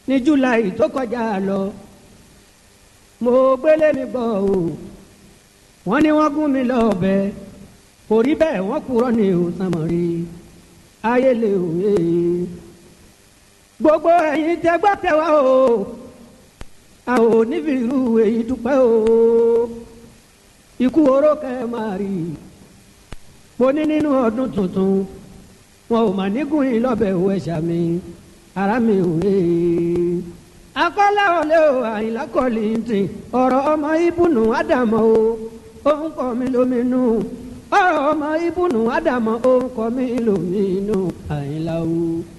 ní july tó kọjá lọ mo gbélé mi gbọ́ o wọ́n ní wọ́n gún mi lọ́bẹ kò rí bẹ́ẹ̀ wọ́n kúrò ní òsàmọ̀rí ayé lè òye gbogbo ẹ̀yin tẹ́gbọ́ tẹ́wá o a ò níbi irú èyí dúpẹ́ o ikú oró kẹ́ máa rí mo ní nínú ọdún tuntun wọn ò mà nígùn yín lọ́bẹ̀ òwe ṣàmì ara mi ò he. akọ́lá ọ̀lẹ́ o àyìnlá kọ́lì ń tì ọ̀rọ̀ ọmọ ibùnú ádámọ̀ o òun kọ́ mi lóminú ọ̀rọ̀ ọmọ ibùnú ádámọ̀ òun kọ́ mi lóminú àyìnlá o.